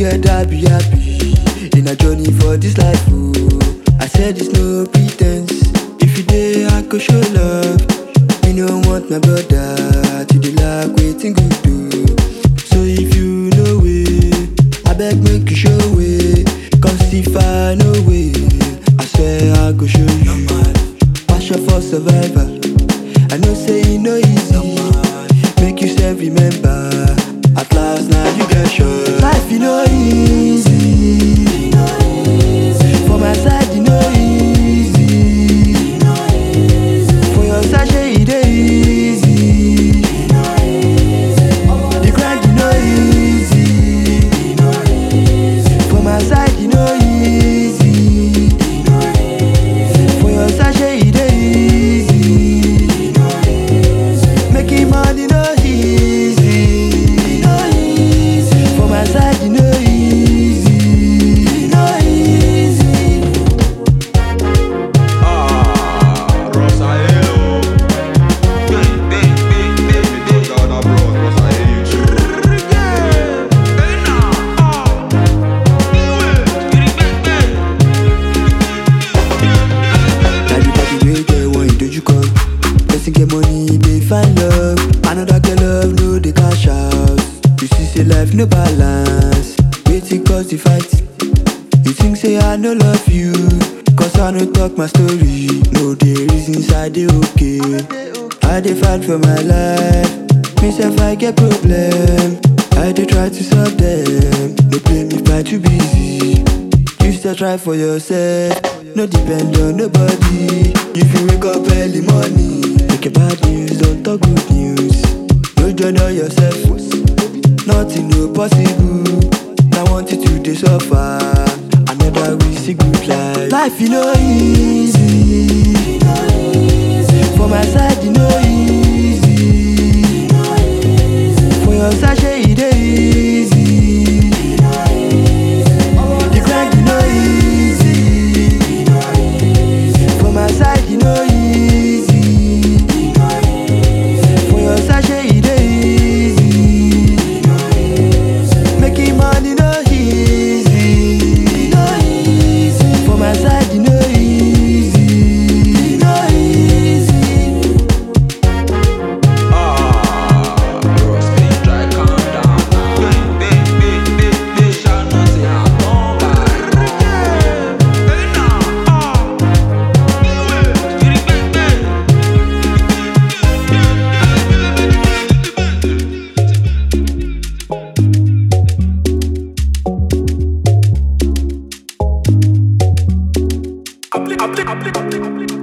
together be happy in a journey for this life. Oh, I said it's no pretense. If you there, I could show love. You don't want my brother to the lack waiting good do. So if you know it, I beg make you show it. Cause if I know it, I swear I go show you. Passion for survivor. I know say it no easy. Make you self remember. At last now you get sure. Life you know easy. For my side you know easy. For your side shey e dey easy. The grind you know easy. For my side you know easy. For your side shey e dey easy. Making money no easy. No easy. For my side you know easy. No easy. Ah, Rosaelo. Big, big, big, big, big. Ghana bros, Rosaelo. Hey now, ah. Everybody wey get one ìdojúkọ person get money dey find love another get love no dey cash out you see say life no balance wetin cause the fight you think say i no love you cause i no talk my story no dey reason side dey okay i dey fight for my life me sef i get problem i dey try to solve them no blame if i too busy. You still try for yourself, no depend on nobody. If you wake up early morning, make a bad news, don't talk good news. No join on yourself, nothing no possible. Now want you to dey suffer, another we see good life. Life you know easy, for my side you know easy. For your side shey e dey easy. The grind you know easy. For my side you know easy. For your side shey e dey easy. Making money no easy. No easy. For my side you know easy. No easy. Ah, bros, please try calm down now. Big, big, big, big, big. Shall not say I don't buy. Hey now, ah. Big, big, big. Applique, applique, applique, applique.